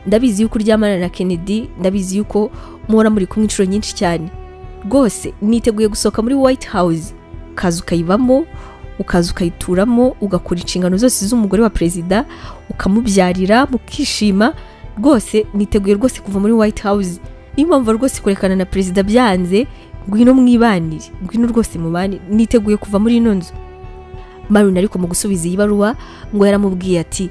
ndabizi yuko uryamana na kennedy ndabizi yuko muhora muri kumwe inshuro nyinshi cyane rwose niteguye gusohoka muri white house ukaza ukayibamo ukaza ukayituramo ugakora inshingano zose z'umugore wa perezida ukamubyarira mukishima rwose niteguye rwose kuva muri white house niyo mpamvu rwose kurekana na perezida byanze ngwino mwibanire ngwino rwose mubane niteguye kuva muri ino nzu marina ariko mu gusubiza iyi baruwa ngo yaramubwiye ati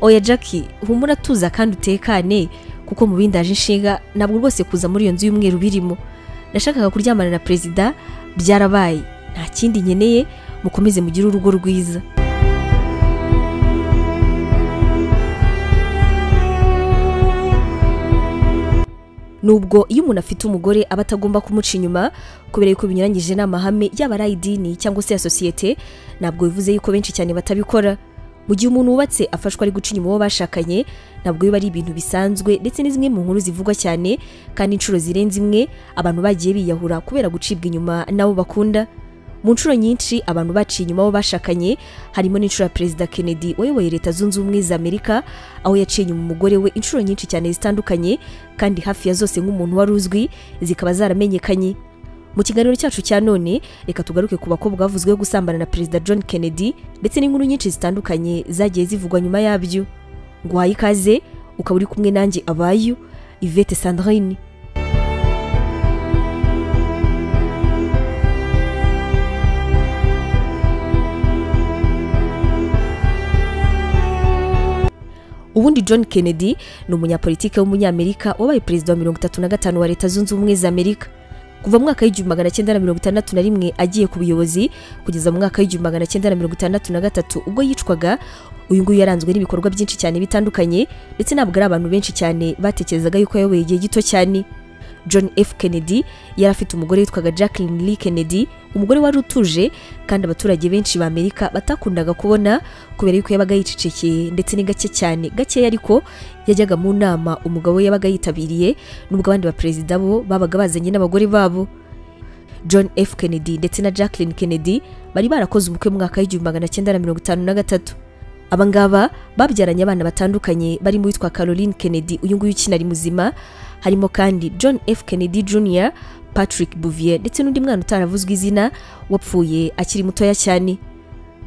oya jackie humura tuza kandi utekane kuko mu bindi aje inshinga ntabwo rwose kuza muri iyo nzu y'umweru birimo nashakaga kuryamana na perezida byarabaye nta kindi nkeneye mukomeze mugire urugo rwiza nubwo iyo umuntu afite umugore aba atagomba kumuca inyuma kubera yuko binyuranyije n'amahame yaba ari ay'idini cyangwa se ya sosiyete ntabwo bivuze yuko benshi cyane batabikora mu gihe umuntu wubatse afashwa ari guca inyuma uwo bashakanye ntabwo biba ari ibintu bisanzwe ndetse ni zimwe mu nkuru zivugwa cyane kandi inshuro zirenze imwe abantu bagiye biyahura kubera gucibwa inyuma n'abo bakunda mu nshuro nyinshi abantu baciye inyuma abo bashakanye harimo n'inshuro ya perezida kennedy wayoboye leta zunze ubumwe za amerika aho yaciye inyuma umugore we inshuro nyinshi cyane zitandukanye kandi hafi ya zose nk'umuntu wari uzwi zikaba zaramenyekanye mu kiganiro cyacu cya none reka tugaruke ku bakobwa bavuzweho gusambana na perezida john kennedy ndetse n'inkuru nyinshi zitandukanye zagiye zivugwa nyuma yabyo nguhaye ikaze ukaba uri kumwe nanjye abayu ivete sandrine ubundi john kennedy ni umunyapolitike w'umunyamerika wabaye perezida wa mirongo itatu na gatanu wa leta zunze ubumwe za amerika kuva mu mwaka w'igihumbi magana cyenda na mirongo itandatu na rimwe agiye ku buyobozi kugeza mu mwaka w'igihumbi magana cyenda na mirongo itandatu na gatatu ubwo yicwaga uyu nguyu yaranzwe n'ibikorwa byinshi cyane bitandukanye ndetse ntabwo ari abantu benshi cyane batekerezaga yuko yayoboye igihe gito cyane john f kennedy yari afite umugore witwaga jacqueline lee kennedy umugore wari utuje kandi abaturage benshi ba amerika batakundaga kubona kubera yuko yabaga yicecekeye ndetse ni gake cyane gakeya ariko yajyaga mu nama umugabo we yabaga yitabiriye n'ubwo abandi baperezida bo babaga bazanye n'abagore babo john f kennedy ndetse na jacqueline kennedy bari barakoze umukwe mu mwaka w'igihumbi magana cyenda na mirongo itanu na gatatu abangaba babyaranye abana batandukanye barimo uwitwa caroline kennedy uyu nguyu ukina ari muzima harimo kandi john f kennedy jr patrick bouvier ndetse n'undi mwana utaravuzwe izina wapfuye akiri mutoya cyane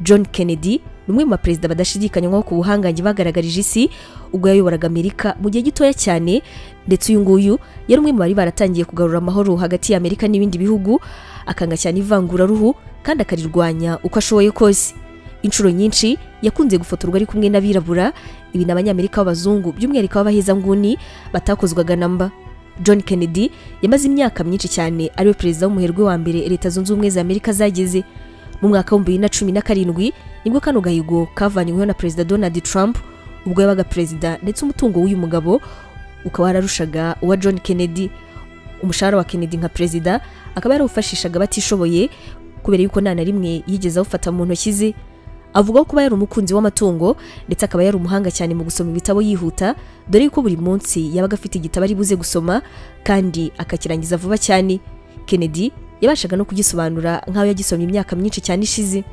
john kennedy ni umwe mu baperezida badashidikanywaho ku buhangange bagaragarije isi ubwo yayoboraga amerika mu gihe gitoya cyane ndetse uyu nguyu yari umwe mu bari baratangiye kugarura amahoro hagati ya amerika n'ibindi bihugu akanga cyane ivanguraruhu kandi akarirwanya uko ashoboye kose inshuro nyinshi yakunze gufotorwa ari kumwe n'abirabura ibi ni abanyamerika b'abazungu by'umwihariko b'abahezanguni batakozwaga namba john kennedy yamaze imyaka myinshi cyane ariwe perezida w'umuherwe wa mbere leta zunze ubumwe za amerika zageze mu mwaka w'ibihumbi bibiri na cumi na karindwi nibwo kano gahigo kavanyweho na perezida donald trump ubwo yabaga perezida ndetse umutungo w'uyu mugabo ukaba wararushaga uwa john kennedy umushahara wa kennedy nka perezida akaba yarawufashishaga abatishoboye kubera yuko nta na rimwe yigeze awufata mu ntoki ze avuga ko kuba yari umukunzi w'amatungo ndetse akaba yari umuhanga cyane mu gusoma ibitabo yihuta dore ko buri munsi yabaga afite igitabo ari buze gusoma kandi akakirangiza vuba cyane kennedy yabashaga no kugisobanura nk'aho yagisomye imyaka myinshi cyane ishize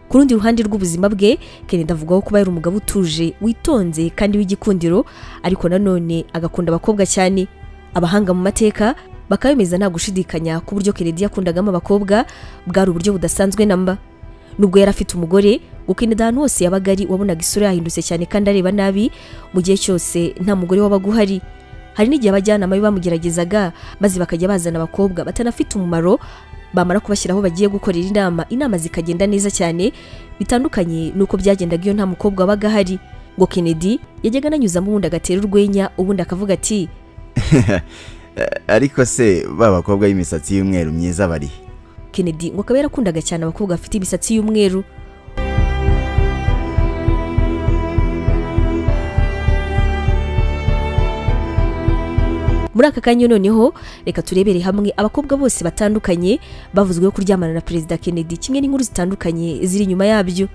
ku rundi ruhande rw'ubuzima bwe kennedy avugaho kuba yari umugabo utuje witonze kandi w'igikundiro ariko nanone agakunda abakobwa cyane abahanga mu mateka bakaba bemeza nta gushidikanya ku buryo kennedy yakundagamo abakobwa bwari uburyo budasanzwe namba nubwo yari afite umugore gukinda ahantu hose yabaga ari wabonaga isura yahindutse cyane kandi areba nabi mu gihe cyose nta mugore wabaga uhari hari n'igihe abajyanama be bamugeragezaga maze bakajya bazana abakobwa batanafite umumaro bamara kubashyiraho bagiye gukorera inama inama zikagenda neza cyane bitandukanye n'uko byagendaga iyo nta mukobwa wabaga ahari ngo kennedy yajyaga ananyuzamo ubundi agatera urwenya ubundi akavuga ati ariko se ba bakobwa b'imisatsi y'umweru myiza barihe kennedy ngo akaba yarakundaga cyane abakobwa bafite imisatsi y'umweru muri aka kanya noneho reka turebere hamwe abakobwa bose batandukanye bavuzweho kuryamana na perezida kennedy kimwe n'inkuru zitandukanye ziri inyuma yabyo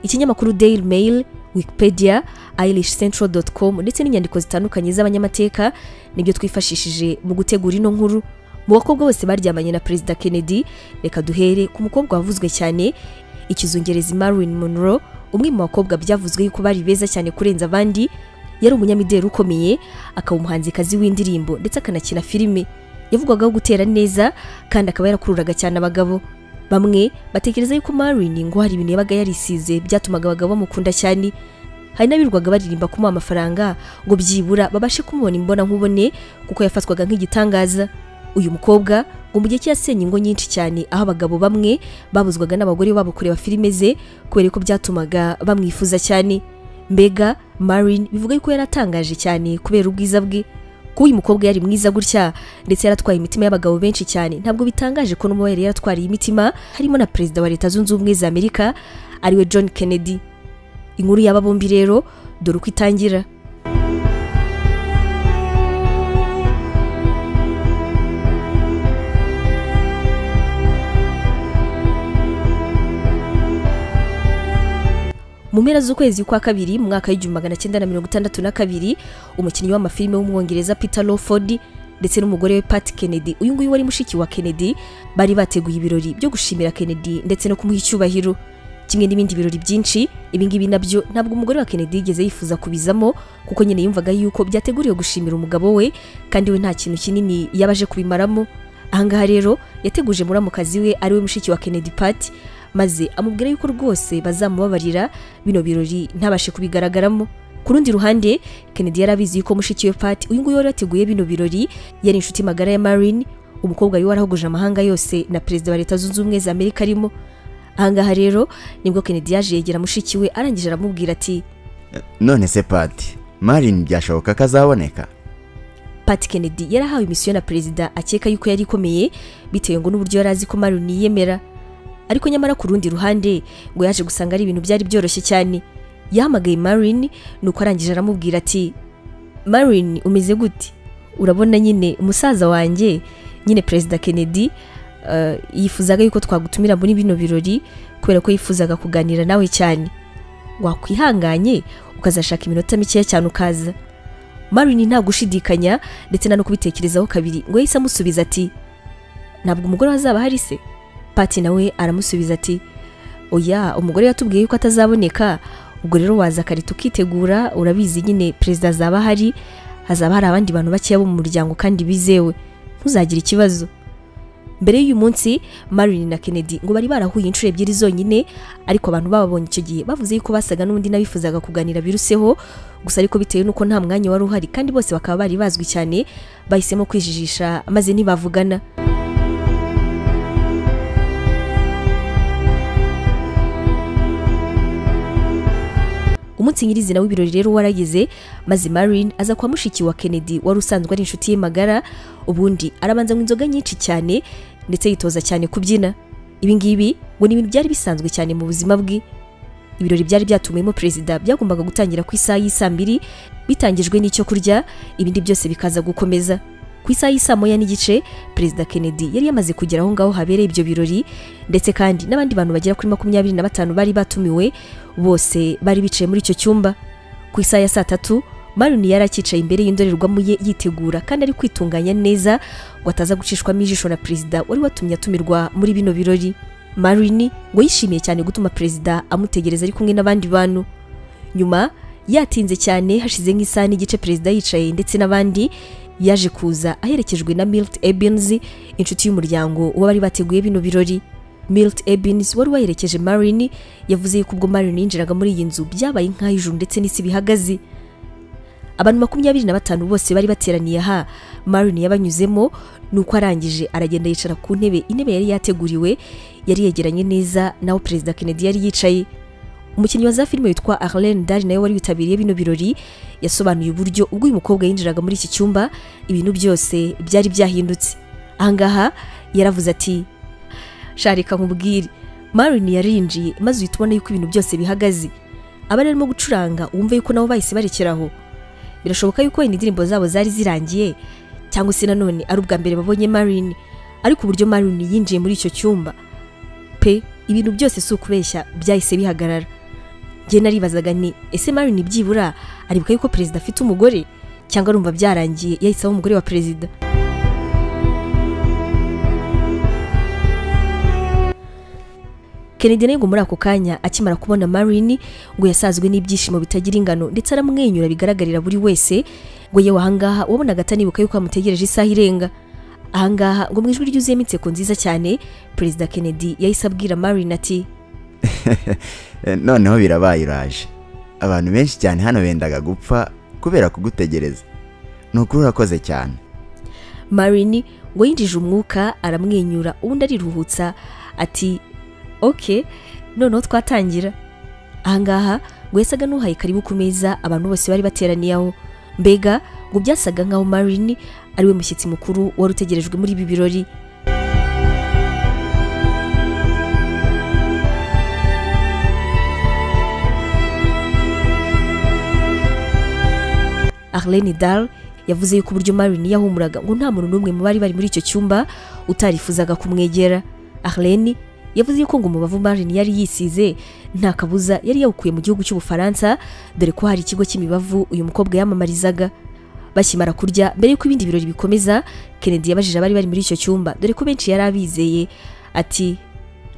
ikinyamakuru daily mail wikipedia irish central com ndetse n'inyandiko zitandukanye z'abanyamateka nibyo twifashishije mu gutegura ino nkuru mu bakobwa bose baryamanye na perezida kennedy reka duhere ku mukobwa wavuzwe cyane ikizungerezi marilyn monroe umwe mu bakobwa byavuzwe yuko bari beza cyane kurenza abandi yari umunyamideli ukomeye akaba umuhanzikazi w'indirimbo ndetse akanakina filime yavugwagaho gutera neza kandi akaba yarakururaga cyane abagabo bamwe batekereza yuko Marilyn ngo hari ibintu yabaga yarisize byatumaga abagabo bamukunda cyane hari n'abirirwaga baririmba kumuha amafaranga ngo byibura babashe kumubona imbona nkubone kuko yafatwaga nk'igitangaza uyu mukobwa ngo mu gihe cye yasenye ingo nyinshi cyane aho abagabo bamwe babuzwaga n'abagore babo kureba filime ze kubera ko byatumaga bamwifuza cyane mbega Marin bivuga yuko yari atangaje cyane kubera ubwiza bwe ko uyu mukobwa yari mwiza gutya ndetse yaratwaye imitima y'abagabo benshi cyane ntabwo bitangaje ko n'uwo yari yaratwariye imitima harimo na perezida wa leta zunze ubumwe za amerika ariwe john kennedy inkuru y'aba bombi rero dore uko itangira mu mpera z'ukwezi kwa kabiri mu mwaka w'igihumbi magana cyenda na mirongo itandatu na kabiri umukinnyi w'amafilime w'umwongereza peter lawford ndetse n'umugore we pat kennedy uyu nguyu wari mushiki wa kennedy bari bateguye ibirori byo gushimira kennedy ndetse no kumuha icyubahiro kimwe n'ibindi birori byinshi ibingibi nabyo ntabwo umugore wa kennedy yigeze yifuza kubizamo kuko nyine yumvaga yuko byateguriwe gushimira umugabo we kandi we nta kintu kinini yabaje kubimaramo ahangaha rero yateguje muramukazi we ariwe mushiki wa kennedy pat maze amubwira yuko rwose bazamubabarira bino birori ntabashe kubigaragaramo ku rundi ruhande kennedy yari abizi yuko mushiki we pat uyu nguyu wari wateguye bino birori yari inshuti magara ya marine umukobwa wiwe warahuguje amahanga yose na perezida wa leta zunze ubumwe za amerika arimo ahangaha rero nibwo kennedy yaje yegera mushiki we arangije aramubwira ati none se pati Marin byashoboka ko azaboneka pat kennedy yari ahawe imisiyo na perezida akeka yuko yari ikomeye bitewe ngo n'uburyo yari azi ko marine yiyemera ariko nyamara ku rundi ruhande ngo yaje gusanga ari ibintu byari byoroshye cyane yahamagaye Marine nuko arangije aramubwira ati Marine umeze gute urabona nyine umusaza wanjye nyine perezida Kennedy eh, yifuzaga yuko twagutumira muri bino birori kubera ko yifuzaga kuganira nawe cyane wakwihanganye ukazashaka iminota mikeya cyane ukaza Marine nta gushidikanya ndetse nta no kubitekerezaho kabiri ngo yahise amusubiza ati ntabwo umugore azaba hari se pati nawe aramusubiza ati oya umugore yatubwiye yuko atazaboneka ubwo rero waza kare tukitegura urabizi nyine perezida azaba ahari hazaba hari abandi bantu bakeya bo mu muryango kandi bizewe ntuzagire ikibazo mbere y'uyu munsi Marilyn na Kennedy ngo bari barahuye inshuro ebyiri zonyine ariko abantu bababonye icyo gihe bavuze yuko basaga n'undi n'abifuzaga kuganira biruseho gusa ariko bitewe n'uko nta mwanya wari uhari kandi bose bakaba bari bazwi cyane bahisemo kwijijisha maze ntibavugana umunsi nyirizina w'ibirori rero warageze maze Marine aza kwa mushiki wa Kennedy wari usanzwe ari inshuti ye magara ubundi arabanza ngo inzoga nyinshi cyane ndetse yitoza cyane kubyina ibi ngibi ngo ni ibintu byari bisanzwe cyane mu buzima bwe ibirori byari byatumiwemo perezida byagombaga gutangira ku isaha y'isaa mbiri bitangijwe n'icyo kurya ibindi byose bikaza gukomeza ku isaha y'isaa moya n'igice perezida kennedy yari yamaze kugera aho ngaho habereye ibyo birori ndetse kandi n'abandi bantu bagera kuri makumyabiri na batanu bari batumiwe bose bari bicaye muri icyo cyumba ku isaha ya saa tatu Marin yari akicaye imbere y'indorerwamo ye yitegura kandi ari kwitunganya neza ngo ataza gucishwamo ijisho na perezida wari watumye atumirwa muri bino birori Marin ngo yishimiye cyane gutuma perezida amutegereza ari kumwe n'abandi bantu nyuma yatinze cyane hashize nk'isaha n'igice perezida yicaye ndetse n'abandi yaje kuza aherekejwe na Milt Ebens inshuti y'umuryango w'abari bateguye bino birori Milt Ebens wari waherekeje Marin yavuze yuko ubwo Marin yinjiraga muri iyi nzu byabaye nk'aho ijuru ndetse n'isi bihagaze abantu makumyabiri na batanu bose bari bateraniye aha Marin yabanyuzemo nuko arangije aragenda yicara ku ntebe intebe yari yateguriwe yari yegeranye neza naho perezida Kennedy yari yicaye umukinnyi wa za filime witwa Arlene Dari nawe wari witabiriye bino birori yasobanuye uburyo ubwo uyu mukobwa yinjiraga muri iki cyumba ibintu byose byari byahindutse ahangaha yaravuze ati sharika nkubwire Marin yarinjiye maze uhita ubona yuko ibintu byose bihagaze abari barimo gucuranga wumve yuko nabo bahise barekeraho birashoboka yuko wenda indirimbo zabo zari zirangiye cyangwa se nanone ari ubwa mbere babonye Marin ariko uburyo Marin yinjiye muri icyo cyumba pe ibintu byose si ukubeshya byahise bihagarara njye naribazaga nti ese Marin byibura aribuka yuko perezida afite umugore cyangwa arumva byarangiye yahise aba umugore wa perezida kennedy nawe ngo muri ako kanya akimara kubona marini ngo yasazwe n'ibyishimo bitagira ingano ndetse aramwenyura bigaragarira buri wese ngo yewe ahangaha wabonaga atanibuka yuko amutegereje isaha irenga ahangaha ngo mu ijwi ryuzuyemo inseko nziza cyane perezida kennedy yahise abwira marini ati Eh, noneho birabaye uraje abantu benshi cyane hano bendaga gupfa kubera kugutegereza ni ukuri urakoze cyane marini ngo yinjije umwuka aramwenyura ubundi ariruhutsa ati oke noneho twatangira ahangaha ngo yasaga n'uhaye karibu ku meza abantu bose bari bateraniye aho mbega ngo byasaga nk'aho marini ariwe mushyitsi mukuru wari utegerejwe muri ibi birori Arlene Dahl yavuze yuko uburyo Marin yahumuraga ngo nta muntu n'umwe mu bari bari muri icyo cyumba utarifuzaga kumwegera. Arlene yavuze yuko ngo umubavu Marin yari yisize nta kabuza yari yawukuye mu gihugu cy'Ubufaransa dore ko hari ikigo cy'imibavu uyu mukobwa yamamarizaga. Bakimara kurya mbere y'uko ibindi birori bikomeza, Kennedy yabajije abari bari muri icyo cyumba dore ko benshi yari abizeye ati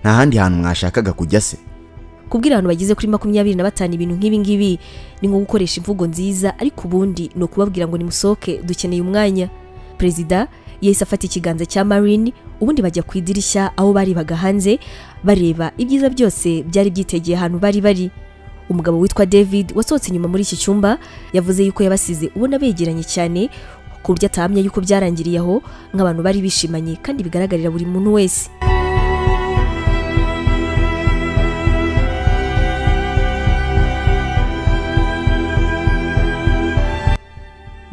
nta handi hantu mwashakaga kujya se kubwira abantu bageze kuri makumyabiri na batanu ibintu nk'ibi ngibi ni nko gukoresha imvugo nziza ariko ubundi ni ukubabwira ngo nimusohoke dukeneye umwanya perezida yahise afata ikiganza cya marine ubundi bajya ku idirishya aho barebaga hanze bareba ibyiza byose byari byitegeye ahantu bari bari umugabo witwa david wasohotse inyuma muri iki cyumba yavuze yuko yabasize ubona begeranye cyane ku buryo atahamya yuko byarangiriye aho nk'abantu bari bishimanye kandi bigaragarira buri muntu wese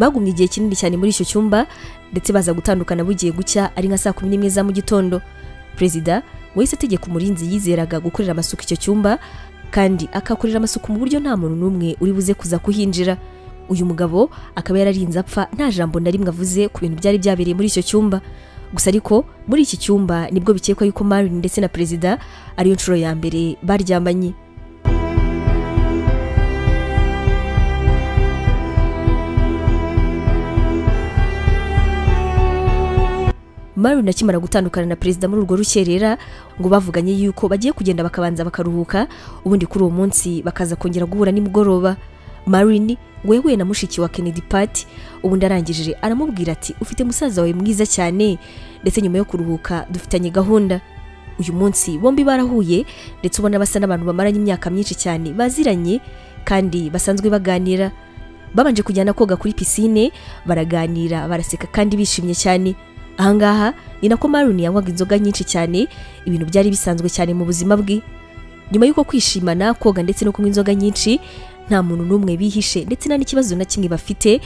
bagumye igihe kinini cyane muri icyo cyumba ndetse baza gutandukana bugiye gucya ari nka saa kumi n'imwe za mu gitondo perezida wahise ategeka umurinzi yizeraga gukorera amasuku icyo cyumba kandi akakorera amasuku mu buryo nta muntu n'umwe uri buze kuza kuhinjira uyu mugabo akaba yararinze apfa nta jambo na rimwe avuze ku bintu byari byabereye muri icyo cyumba gusa ariko muri iki cyumba nibwo bikekwa yuko Marine ndetse na perezida ariyo nshuro ya mbere baryamanye Marin akimara gutandukana na perezida muri urwo rukerera ngo bavuganye yuko bagiye kugenda bakabanza bakaruhuka ubundi kuri uwo munsi bakaza kongera guhura nimugoroba Marin ngo yahuye na mushiki wa Kennedy Pat ubundi arangije aramubwira ati ufite musaza wawe mwiza cyane ndetse nyuma yo kuruhuka dufitanye gahunda uyu munsi bombi barahuye ndetse ubona basa n'abantu bamaranye imyaka myinshi cyane baziranye kandi basanzwe baganira babanje kujyana koga kuri pisine baraganira baraseka kandi bishimye cyane ahangaha ni nako Maroon yanywaga inzoga nyinshi cyane ibintu byari bisanzwe cyane mu buzima bwe nyuma y'uko kwishimana koga ndetse no kunywa inzoga nyinshi nta muntu n'umwe bihishe ndetse nta n'ikibazo na kimwe bafite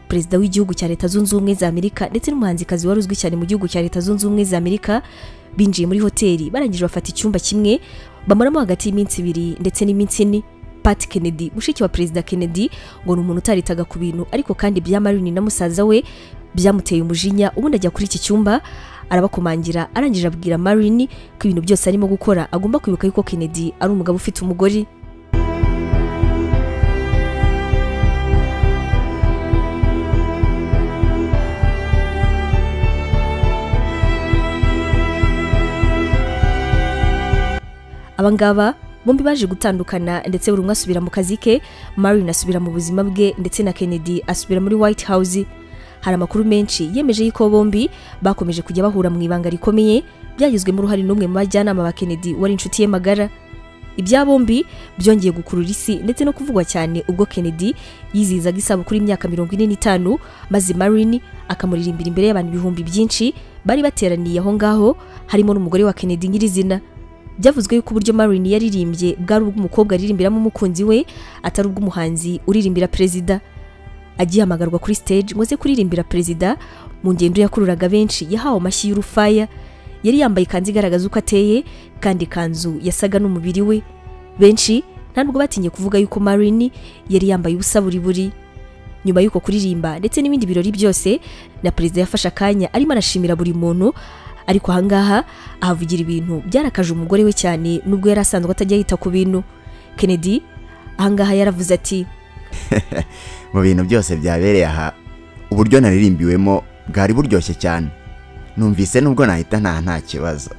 perezida w'igihugu cya leta zunze ubumwe za amerika ndetse n'umuhanzikazi wari uzwi cyane mu gihugu cya leta zunze ubumwe za amerika binjiye muri hoteli barangije bafata icyumba kimwe bamaramo hagati y'iminsi ibiri ndetse n'iminsi ine Pat Kennedy mushiki wa perezida Kennedy ngo ni umuntu utaritaga ku bintu ariko kandi bya Maroon na musaza we byamuteye umujinya ubundi ajya kuri iki cyumba arabakomangira arangije abwira Marini ko ibintu byose arimo gukora agomba kwibuka yuko Kennedy ari umugabo ufite umugore abangaba bombi baje gutandukana ndetse buri umwe asubira mu kazi ke Marin asubira mu buzima bwe ndetse na Kennedy asubira muri White House hari amakuru menshi yemeje yuko bombi bakomeje kujya bahura mu ibanga rikomeye byagizwemo uruhare n'umwe mu bajyanama ba Kennedy wari inshuti ye magara ibya bombi byongeye gukurura isi ndetse no kuvugwa cyane ubwo Kennedy yizihizaga isabukuru y'imyaka mirongo ine n'itanu maze Marin akamuririmbira imbere y'abantu ibihumbi byinshi bari bateraniye aho ngaho harimo n'umugore wa Kennedy nyirizina byavuzwe yuko uburyo Marin yaririmbye bwari ubw'umukobwa aririmbiramo umukunzi we atari ubw'umuhanzi uririmbira perezida agihamagarwa kuri stage ngo aze kuririmbira perezida mu ngendo yakururaga benshi yahawe amashyi y'urufaya yari yambaye ikanzu igaragaza uko ateye kandi ikanzu yasaga n'umubiri we benshi nta nubwo batinye kuvuga yuko Marini yari yambaye ubusa buri buri nyuma y'uko kuririmba ndetse n'ibindi birori byose na perezida yafashe akanya arimo arashimira buri muntu ariko ahangaha ahavugira ibintu byarakaje umugore we cyane nubwo yari asanzwe atajya yita ku bintu Kennedy ahangaha yaravuze ati mu bintu byose byabereye aha uburyo naririmbiwemo bwari buryoshye cyane numvise nubwo nahita nta nta kibazo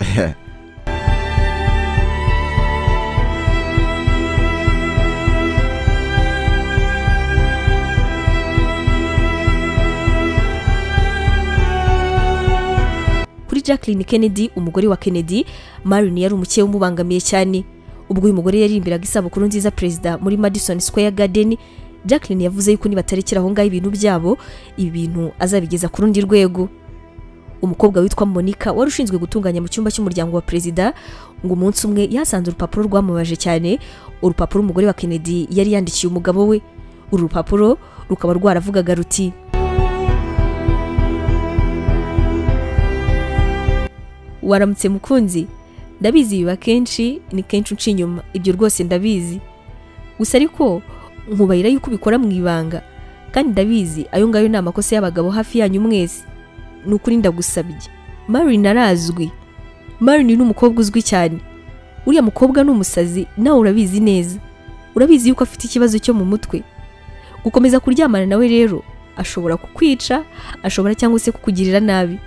jacqueline kennedy umugore wa kennedy marin yari umukeye umubangamiye cyane ubwo uyu mugore yaririmbiraga isabukuru nziza perezida muri madison square garden jacqueline yavuze yuko nibatarikira aho ngaho ibintu byabo ibi bintu azabigeza ku rundi rwego umukobwa witwa monica wari ushinzwe gutunganya mu cyumba cy'umuryango wa perezida ngo umunsi umwe yasanze urupapuro rwamubaje cyane urupapuro umugore wa kennedy yari yandikiye umugabo we uru rupapuro rukaba rwaravugaga ruti waramutse mukunzi ndabizi biba kenshi ni kenshi unca inyuma ibyo rwose ndabizi gusa ariko nkubarira yuko ubikora mu ibanga kandi ndabizi ayo ngayo ni amakosa y'abagabo hafi yanyu mwese ni ukuri ndagusabye marin arazwi marin ni umukobwa uzwi cyane uriya mukobwa ni umusazi nawe urabizi neza urabizi yuko afite ikibazo cyo mu mutwe gukomeza kuryamana nawe rero ashobora kukwica ashobora cyangwa se kukugirira nabi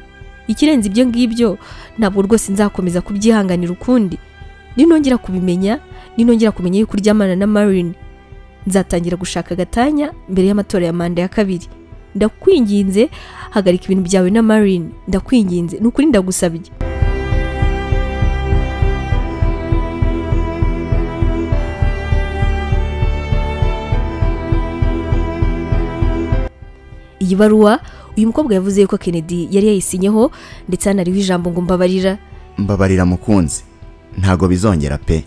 ikirenze ibyo ngibyo ntabwo rwose nzakomeza kubyihanganira ukundi ninongera kubimenya ninongera kumenya yuko uryamana na marin nzatangira gushaka agatanya mbere y'amatora ya manda ya kabiri ndakwinginze hagarika ibintu byawe na marin ndakwinginze ni ukuri ndagusabye iyi baruwa uyu mukobwa yavuze yuko kennedy yari yayisinyeho ndetse hanariho ijambo ngo mbabarira mbabarira mukunzi ntago bizongera pe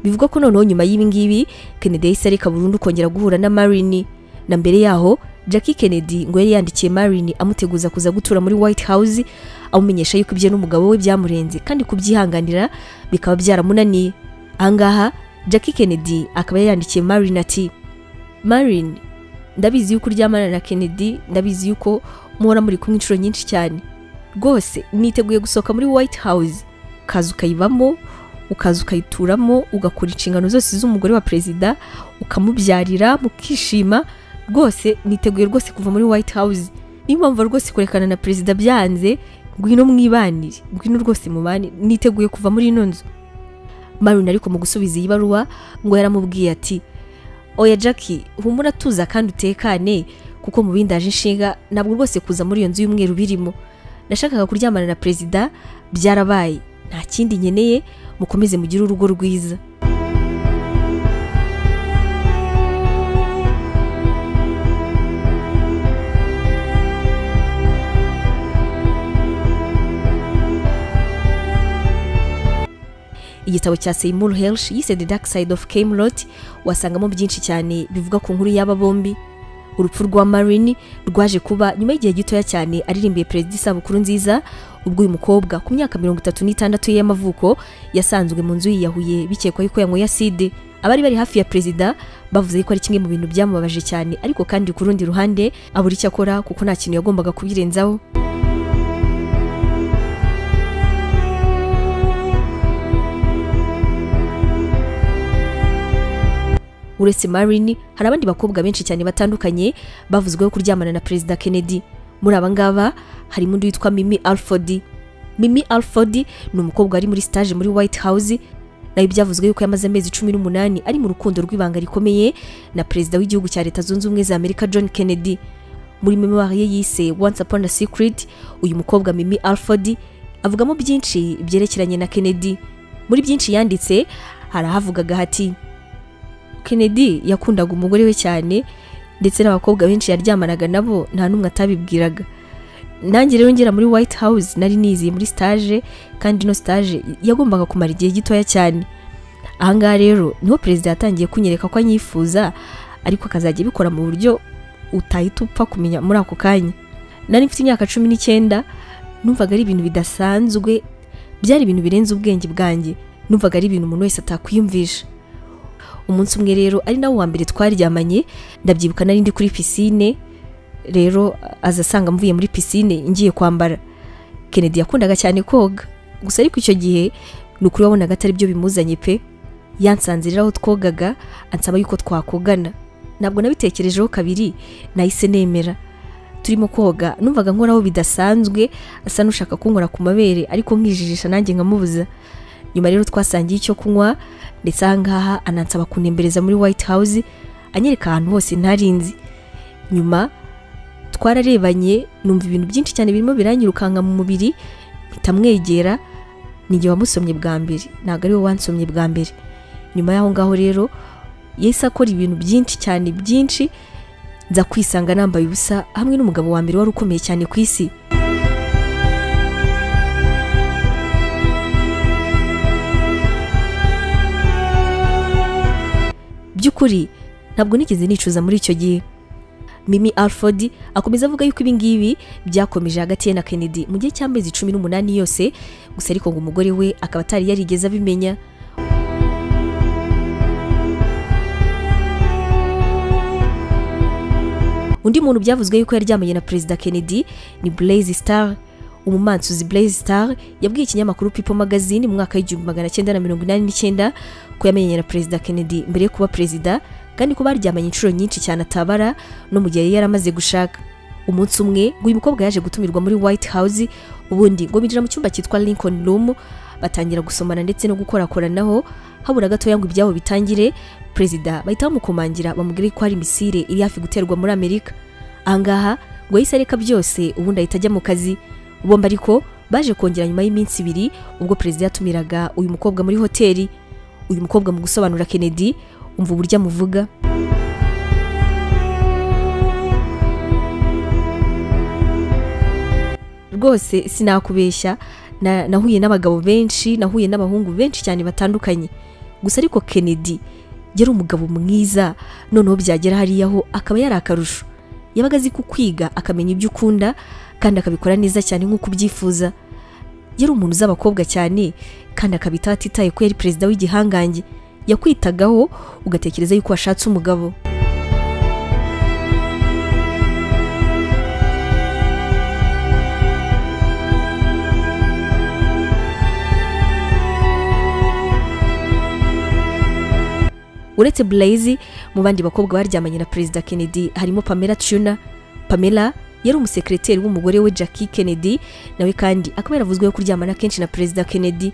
bivugwa ko noneho nyuma y'ibi ngibi kennedy yahise areka burundu kongera guhura na marini na mbere yaho jackie kennedy ngo yari yandikiye marini amuteguza kuza gutura muri white house amumenyesha yuko ibyo n'umugabo we byamurenze kandi kubyihanganira bikaba byaramunaniye ahangaha jackie kennedy akaba yayandikiye marini ati marini ndabizi yuko uryamana na kennedy ndabizi yuko muhora muri kumwe inshuro nyinshi cyane rwose niteguye gusohoka muri white house ukaza ukayibamo ukaza ukayituramo ugakora inshingano zose z'umugore wa perezida ukamubyarira mukishima rwose niteguye rwose kuva muri white house niyo mpamvu rwose kurekana na perezida byanze ngwino mwibanire ngwino rwose mubane niteguye kuva muri ino nzu marina ariko mu gusubiza iyi baruwa ngo yaramubwiye ati oya jackie humura tuza kandi utekane kuko mu bindi haje inshinga ntabwo rwose kuza muri iyo nzu y'umweru birimo nashakaga kuryamana na perezida byarabaye nta kindi nkeneye mukomeze mugire urugo rwiza igitabo cya Seymour Hersh yise The Dark Side of Camelot wasangamo byinshi cyane bivuga ku nkuru y'aba bombi urupfu rwa Marini rwaje kuba nyuma y'igihe gitoya cyane aririmbiye perezida isabukuru nziza ubwo uyu mukobwa ku myaka mirongo itatu n'itandatu ye y'amavuko yasanzwe mu nzu yiyahuye bikekwa yuko yanyweye aside abari bari hafi ya perezida bavuze yuko ari kimwe mu bintu byamubabaje cyane ariko kandi ku rundi ruhande abura icyo akora kuko nta kintu yagombaga kubirenzaho uretse marini hari abandi bakobwa benshi cyane batandukanye bavuzweho kuryamana na perezida kennedy muri aba ngaba harimo undi witwa mimi alford mimi alford ni umukobwa wari muri stage muri white house nawe byavuzwe yuko yamaze amezi cumi n'umunani ari mu rukundo rw'ibanga rikomeye na perezida w'igihugu cya leta zunze ubumwe za amerika john kennedy muri memoire ye yise once upon a secret uyu mukobwa mimi alford avugamo byinshi byerekeranye na kennedy muri byinshi yanditse hari ahavugaga hati kennedy yakundaga umugore we cyane ndetse n'abakobwa benshi yaryamanaga nabo nta n'umwe atabibwiraga nanjye rero ngera muri white house nari niziye muri stage kandi ino stage yagombaga kumara igihe gitoya cyane ahangaha rero niho perezida yatangiye kunyereka ko anyifuza ariko akazajya abikora mu buryo utahita upfa kumenya muri ako kanya nari mfite imyaka cumi n'icyenda numvaga ari ibintu bidasanzwe byari ibintu birenze ubwenge bwanjye numvaga ari ibintu umuntu wese atakwiyumvisha umunsi umwe rero ari nawo wa mbere twaryamanye ndabyibuka nari ndi kuri pisine rero aza asanga mvuye muri pisine ngiye kwambara kennedy yakundaga cyane koga gusa ariko icyo gihe ni ukuri wabonaga atari byo bimuzanye pe yansanze rero aho twogaga ansaba yuko twakogana ntabwo nabitekerejeho kabiri nahise nemera turimo koga numvaga nkoraho bidasanzwe asa n'ushaka kunkora ku mabere ariko nkijijisha nanjye nkamubuza nyuma rero twasangiye icyo kunywa ndetse ahangaha anansaba kunembereza muri white house anyereka ahantu hose ntarinzi nyuma twararebanye numva ibintu byinshi cyane birimo biranyirukanka mu mubiri mpita mwegera njye wamusomye bwa mbere ntabwo ari wowe wansomye bwa mbere nyuma y'aho ngaho rero yahise akora ibintu byinshi cyane byinshi nza kwisanga nambaye ubusa hamwe n'umugabo wa mbere wari ukomeye cyane ku isi by'ukuri ntabwo nigeze nicuza muri icyo gihe mimi alford akomeza avuga yuko ibi ngibi byakomeje hagati ye na kennedy mu gihe cy'amezi cumi n'umunani yose gusa ariko ngo umugore we akaba atari yarigeze abimenya undi muntu byavuzwe yuko yaryamanye na perezida kennedy ni blaise star umumansuzi blaise star yabwiye ikinyamakuru people magazine mu mwaka w'igihumbi magana cyenda na mirongo inani n'icyenda ko yamenyanye na perezida kennedy mbere yo kuba perezida kandi ko baryamanye inshuro nyinshi cyane atabara no mu gihe yari yaramaze gushaka umunsi umwe ngo uyu mukobwa yaje gutumirwa muri white house ubundi ngo binjira mu cyumba cyitwa lincoln room batangira gusomana ndetse no gukorakoranaho habura gatoya ngo ibyabo bitangire perezida bahita bamukomangira bamubwire ko hari misire iri hafi guterwa muri amerika ahangaha ngo yahise areka byose ubundi ahita ajya mu kazi bombi ariko baje kongera nyuma y'iminsi ibiri ubwo perezida yatumiraga uyu mukobwa muri hoteli uyu mukobwa mu gusobanura kennedy umva uburyo amuvuga rwose sinakubeshya na- nahuye n'abagabo benshi nahuye n'abahungu benshi cyane batandukanye gusa ariko kennedy yari umugabo mwiza noneho byagera hariya ho akaba yari akarusho yabaga azi kukwiga akamenya ibyo ukunda kandi akabikora neza cyane nk'uko ubyifuza yari umuntu uzi abakobwa cyane kandi akabitaho atitaye ko yari perezida w'igihangange yakwitagaho ugatekereza yuko washatse umugabo uretse blaise mu bandi bakobwa baryamanye na perezida kennedy harimo pamela tuna pamela yari umusekreteri w'umugore we jackie kennedy nawe kandi akaba yaravuzweho kuryamana kenshi na perezida kennedy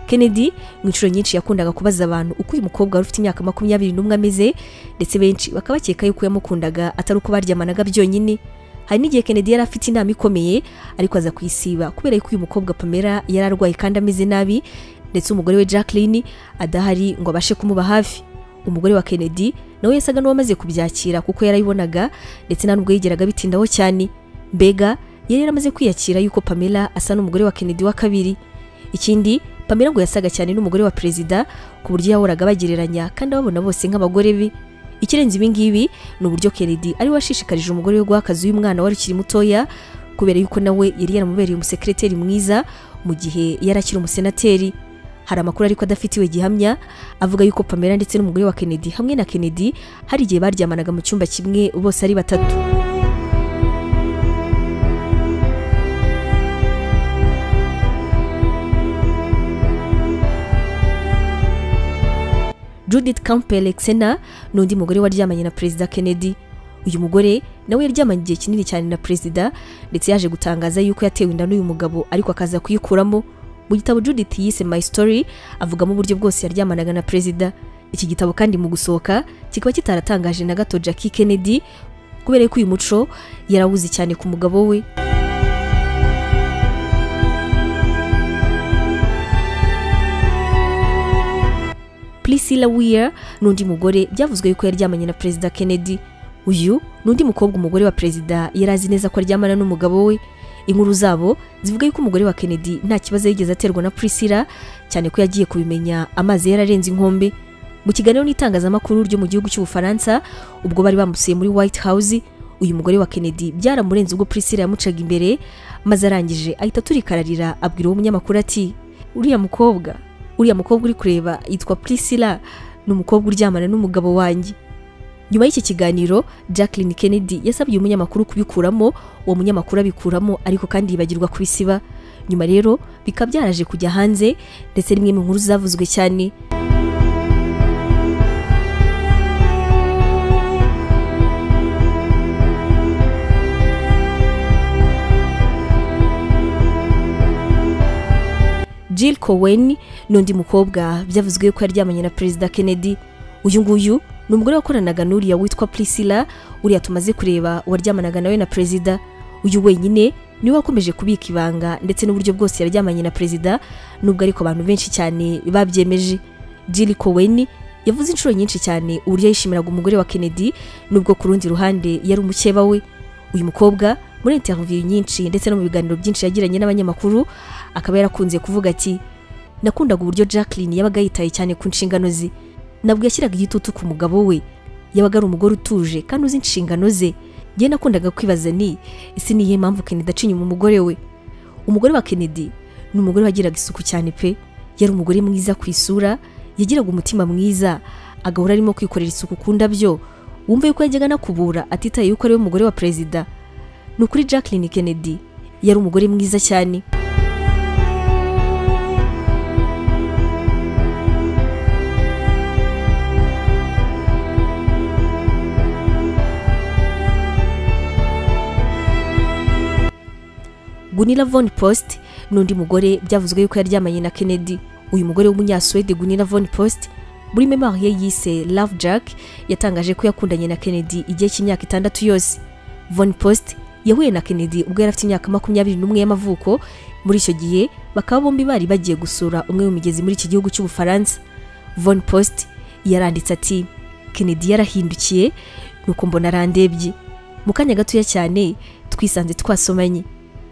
kennedy mu inshuro nyinshi yakundaga kubaza abantu uko uyu mukobwa wari ufite imyaka makumyabiri n'umwe ameze ndetse benshi bakaba bakeka yuko yamukundaga atari uko baryamanaga byonyine hari n'igihe kennedy yari afite inama ikomeye ariko aza kuyisiba kubera yuko uyu mukobwa pamela yari arwaye kandi ameze nabi ndetse umugore we jacqueline adahari ngo abashe kumuba hafi umugore wa kennedy nawe yasaga n'uwamaze kubyakira kuko yarayibonaga ndetse nta nubwo yigeraga bitindaho cyane mbega yari yaramaze kwiyakira yuko pamela asa n'umugore wa kennedy wa kabiri ikindi pamela ngo yasaga cyane n'umugore wa perezida ku buryo yahoraga bagereranya kandi ababona bose nk'abagore be ikirenze ibi ngibi ni uburyo kennedy ari we washishikarije umugore we guha akazi uyu mwana wari ukiri mutoya kubera yuko nawe yari yaramubereye umusekreteri mwiza mu gihe yari akiri umusenateri hari amakuru ariko adafitiwe gihamya avuga yuko pamela ndetse n'umugore wa kennedy hamwe na kennedy hari igihe baryamanaga mu cyumba kimwe bose ari batatu Judith Campbell Exena n'undi mugore waryamanye na Perezida Kennedy uyu mugore nawe yaryamanye igihe kinini cyane na Perezida ndetse yaje gutangaza yuko yatewe inda n'uyu mugabo ariko akaza kuyikuramo mu gitabo Judith yise My Story avugamo uburyo bwose yaryamanaga na Perezida iki gitabo kandi mu gusohoka kikaba kitaratangaje na gato Jackie Kennedy kubera ko uyu muco yarawuzi cyane ku mugabo we Priscilla Weir n'undi mugore byavuzwe yuko yaryamanye na Perezida Kennedy uyu n'undi mukobwa umugore wa Perezida yari azi neza ko aryamana n'umugabo we inkuru zabo zivuga yuko umugore wa Kennedy nta kibazo yigeze aterwa na Priscilla cyane ko yagiye kubimenya amazi yararenze inkombe mu kiganiro n'itangazamakuru ryo mu gihugu cy'Ubufaransa ubwo bari bamusuye muri White House uyu mugore wa Kennedy byaramurenze ubwo Priscilla yamucaga imbere maze arangije ahita aturikararira abwira uwo munyamakuru ati uriya mukobwa uriya mukobwa uri kureba yitwa Priscilla ni umukobwa uryamana n'umugabo wanjye nyuma y'iki kiganiro Jacqueline Kennedy yasabye uyu munyamakuru kubikuramo uwo munyamakuru abikuramo ariko kandi yibagirwa kubisiba nyuma rero bikaba byaraje kujya hanze ndetse rimwe mu nkuru zavuzwe cyane Jill Cowen n'undi mukobwa byavuzwe ko yaryamanye na Perezida Kennedy uyu nguyu ni umugore wakoranaga n'uriya witwa Priscilla uriya tumaze kureba waryamanaga nawe na Perezida uyu wenyine niwe wakomeje kubika ibanga ndetse n'uburyo bwose yaryamanye na perezida nubwo ariko abantu benshi cyane babyemeje Jill Cowen yavuze inshuro nyinshi cyane uburyo yishimiraga umugore wa Kennedy nubwo ku rundi ruhande yari umukeba we uyu mukobwa muri interview nyinshi ndetse no mu biganiro byinshi yagiranye n'abanyamakuru akaba yarakunze kuvuga ati nakundaga uburyo Jacqueline yabaga yitaye cyane ku nshingano ze nabwo yashyiraga igitutu ku mugabo we yabaga ari umugore utuje kandi uzi inshingano ze njye nakundaga kwibaza ni ese ni iyihe mpamvu Kennedy aca inyuma umugore we umugore wa Kennedy ni umugore wagiraga isuku cyane pe yari umugore mwiza ku isura yagiraga umutima mwiza agahora arimo kwikorera isuku ku ndabyo wumva yuko yajyaga anakubura atitaye yuko ari we mugore wa perezida ni ukuri Jacqueline Kennedy yari umugore mwiza cyane Gunilla von Post ni undi mugore byavuzwe yuko yaryamanye na Kennedy uyu mugore w'umunyaswede Gunilla von Post muri memoire ye yise Love Jack yatangaje ko yakundanye na Kennedy igihe cy'imyaka itandatu yose von Post yahuye na Kennedy ubwo yari afite imyaka makumyabiri n'umwe y'amavuko muri icyo gihe bakaba bombi bari bagiye gusura umwe mu migezi muri iki gihugu cy'ubufaransa von Post yaranditse ati Kennedy yarahindukiye nuko mbona arandebye mu kanya gatoya cyane twisanze twasomanye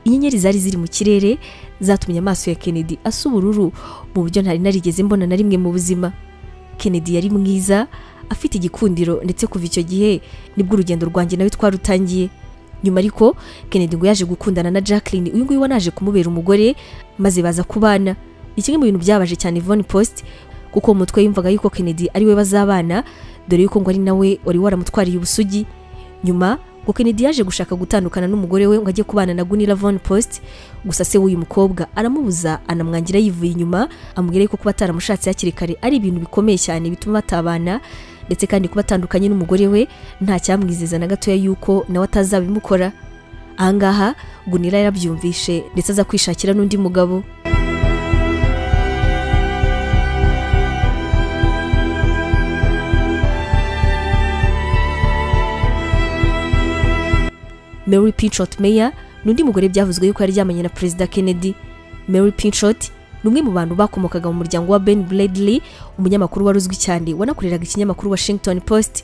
inyenyeri zari ziri mu kirere zatumye amaso ya Kennedy asa ubururu mu buryo ntari narigeze mbona na rimwe mu buzima Kennedy yari mwiza afite igikundiro ndetse kuva icyo gihe nibwo urugendo rwanjye nawe twarutangiye nyuma ariko Kennedy ngo yaje gukundana na Jacqueline uyu nguyu wanaje kumubera umugore maze baza kubana ni kimwe mu bintu byabaje cyane Von Post kuko mu mutwe yumvaga yuko Kennedy ari we bazabana dore yuko ngo ari nawe wari waramutwariye ubusugi nyuma ngo Kennedy yaje gushaka gutandukana n'umugore we ngo ajye kubana na Gunilla Von Post gusa se w'uyu mukobwa aramubuza anamwangira yivuye inyuma amubwira yuko kuba ataramushatse hakiri kare ari ibintu bikomeye cyane bituma batabana ndetse kandi kuba atandukanye n'umugore we nta cyamwizeza na gatoya yuko nawe atazabimukora ahangaha Gunilla yarabyumvishe ndetse aza kwishakira n'undi mugabo Mary Pinchot Meyer ni undi mugore byavuzwe yuko yaryamanye na Perezida Kennedy Mary Pinchot ni umwe mu bantu bakomokaga mu muryango wa Ben Bradley umunyamakuru wari uzwi cyane wanakoreraga ikinyamakuru Washington Post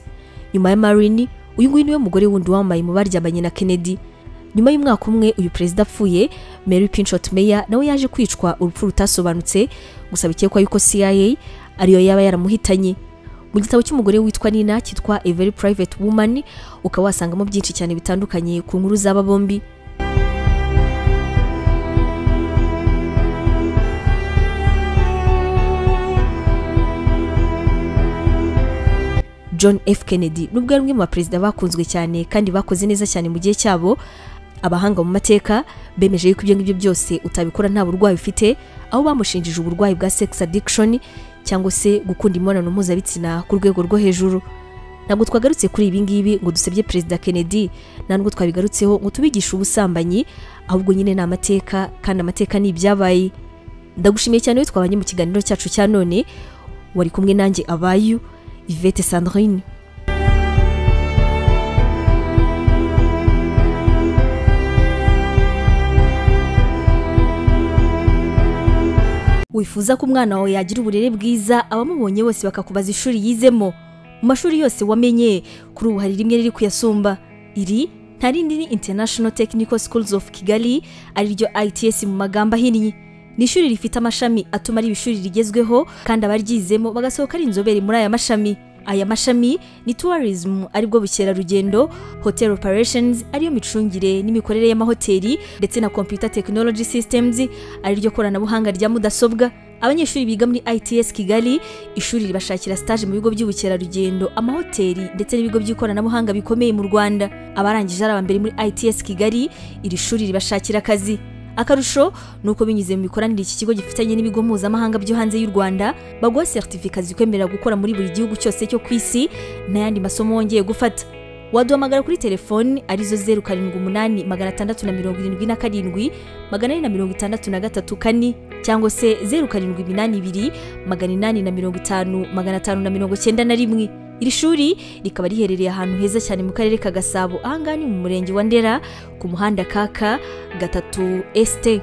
nyuma ya Marini uyu nguyu niwe mugore wundi wambaye mu baryamanye na Kennedy nyuma y'umwaka umwe uyu perezida apfuye Mary Pinchot Meyer nawe yaje kwicwa urupfu rutasobanutse gusa bikekwa yuko CIA ariyo yaba yaramuhitanye mu gitabo cy'umugore witwa Nina cyitwa A Very Private Woman ukaba wasangamo byinshi cyane bitandukanye ku nkuru z'aba bombi John F Kennedy nubwo ari umwe mu baperezida bakunzwe cyane kandi bakoze neza cyane mu gihe cyabo abahanga mu mateka bemeje yuko ibyo ngibyo byose utabikora nta burwayi ufite aho bamushinjije uburwayi bwa sex addiction cyangwa se gukunda imibonano mpuzabitsina ku rwego rwo hejuru ntabwo twagarutse kuri ibi ngibi ngo dusebye perezida kennedy ntabwo twabigarutseho ngo tubigishe ubusambanyi ahubwo nyine ni amateka kandi amateka ni ibyabaye ndagushimiye cyane iyo twabanye mu kiganiro cyacu cya none wari kumwe nanjye abayu ivete sandrine wifuza ko umwana wawe yagira uburere bwiza abamubonye bose bakakubaza ishuri yizemo mu mashuri yose wamenye kuri ubu hari rimwe riri kuyasumba iri nta rindi ni international technical schools of kigali ariryo its mu magambo ahinnye ni ishuri rifite amashami atuma ari ishuri rigezweho kandi abaryizemo bagasohoka ari inzobere muri aya mashami aya mashami ni tourism aribwo bukerarugendo hotel operations ariyo micungire n'imikorere y'amahoteli ndetse na computer technology systems ariryo koranabuhanga rya mudasobwa abanyeshuri biga muri its kigali ishuri ribashakira stage mu bigo by'ubukerarugendo amahoteli ndetse n'ibigo by'ikoranabuhanga bikomeye mu rwanda abarangije ari abambere muri its kigali iri shuri ribashakira akazi akarusho ni uko binyuze mu mikoranire iki kigo gifitanye n'ibigo mpuzamahanga byo hanze y'u rwanda baguha seritifika zikwemerera gukora muri buri gihugu cyose cyo ku isi n'ayandi masomo wongeye gufata waduhamagara kuri telefoni arizo zeru karindwi umunani magana atandatu na mirongo irindwi na karindwi magana ane na mirongo itandatu na gatatu kane cyangwa se zeru karindwi iminani ibiri magana inani na mirongo itanu magana atanu na mirongo cyenda na rimwe iri shuri rikaba riherereye ahantu heza cyane mu karere ka gasabo ahangaha ni mu murenge wa ndera ku muhanda kaka gatatu esite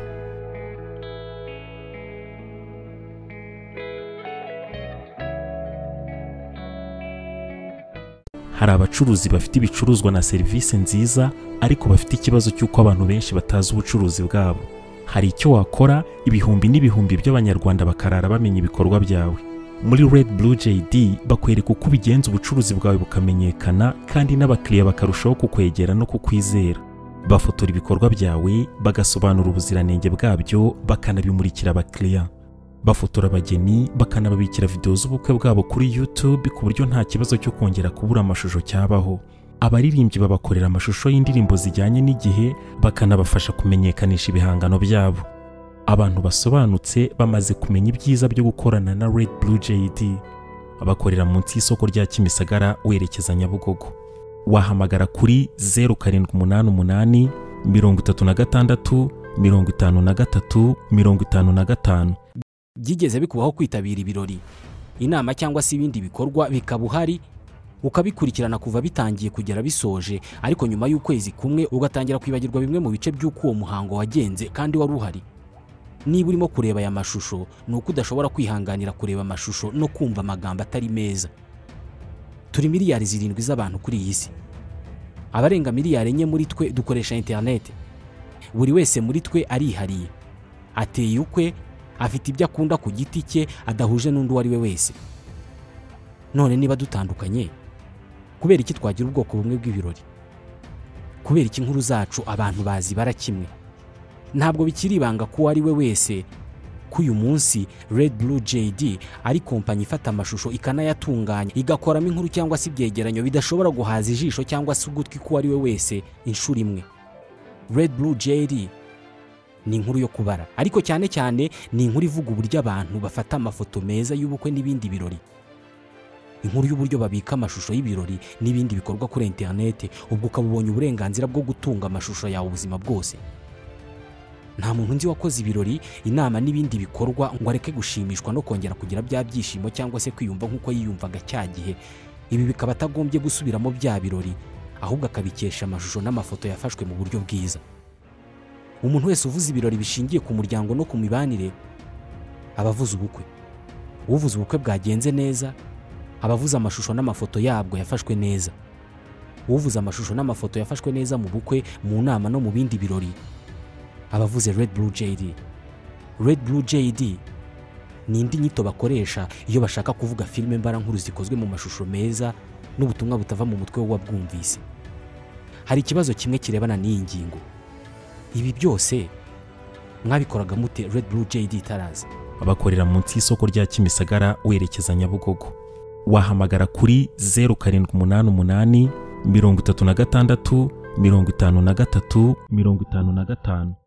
hari abacuruzi bafite ibicuruzwa na serivisi nziza ariko bafite ikibazo cy'uko abantu benshi batazi ubucuruzi bwabo hari icyo wakora ibihumbi n'ibihumbi by'abanyarwanda bakarara bamenya ibikorwa byawe muri red blue jd bakwereka uko ubigenza ubucuruzi bwawe bukamenyekana kandi n'abakiriya bakarushaho kukwegera no kukwizera bafotora ibikorwa byawe bagasobanura ubuziranenge bwabyo bakanabimurikira abakiriya bafotora abageni bakanababikira videwo z'ubukwe bwabo kuri YouTube ku buryo nta kibazo cyo kongera kubura amashusho cyabaho abaririmbyi babakorera amashusho y'indirimbo zijyanye n'igihe bakanabafasha kumenyekanisha ibihangano byabo abantu basobanutse bamaze kumenya ibyiza byo gukorana na Red Blue JD bakorera munsi y'isoko rya Kimisagara werekeza Nyabugogo wahamagara kuri 0788 36 53 55 byigeze bikubaho kwitabira ibirori inama cyangwa se ibindi bikorwa bikaba uhari ukabikurikirana kuva bitangiye kugera bisoje ariko nyuma y'ukwezi kumwe ugatangira kwibagirwa bimwe mu bice by'uko uwo muhango wagenze kandi wari uhari niba urimo kureba aya mashusho ni uko udashobora kwihanganira kureba amashusho no kumva amagambo atari meza turi miliyari zirindwi z'abantu kuri iyi si abarenga miliyari enye muri twe dukoresha interineti buri wese muri twe arihariye ateye ukwe afite ibyo akunda ku giti cye adahuje n'undi uwo ari we wese none niba dutandukanye kubera iki twagira ubwoko bumwe bw'ibirori kubera iki inkuru zacu abantu bazibara kimwe ntabwo bikiri ibanga ko uwo ari we wese ko uyu munsi Red Blue JD ari kompanyi ifata amashusho ikanayatunganya igakoramo inkuru cyangwa se ibyegeranyo bidashobora guhaza ijisho cyangwa se ugutwi ko uwo ari we wese inshuro imwe Red Blue JD ni inkuru yo kubara ariko cyane cyane ni inkuru ivuga uburyo abantu bafata amafoto meza y'ubukwe n'ibindi birori inkuru y'uburyo babika amashusho y'ibirori n'ibindi bikorwa kuri interinete ubwo ukaba ubonye uburenganzira bwo gutunga amashusho yawe ubuzima bwose nta muntu nzi wakoze ibirori inama n'ibindi bikorwa ngo areke gushimishwa no kongera kugira bya byishimo cyangwa se kwiyumva nk'uko yiyumvaga cya gihe ibi bikaba atagombye gusubiramo bya birori ahubwo akabikesha amashusho n'amafoto yafashwe mu buryo bwiza umuntu wese uvuze ibirori bishingiye ku muryango no ku mibanire aba avuze ubukwe uvuze ubukwe bwagenze neza aba avuze amashusho n'amafoto yabwo yafashwe neza uvuze amashusho n'amafoto yafashwe neza mu bukwe mu nama no mu bindi birori aba avuze red blue jd red blue jd ni indi nyito bakoresha iyo bashaka kuvuga filime mbarankuru zikozwe mu mashusho meza n'ubutumwa butava mu mutwe w'uwabwumvise hari ikibazo kimwe kirebana n'iyi ngingo ibi byose mwabikoraga mute red blue jd itaraza bakorera munsi y'isoko rya Kimisagara werekeza Nyabugogo wahamagara kuri 0788 36 53 55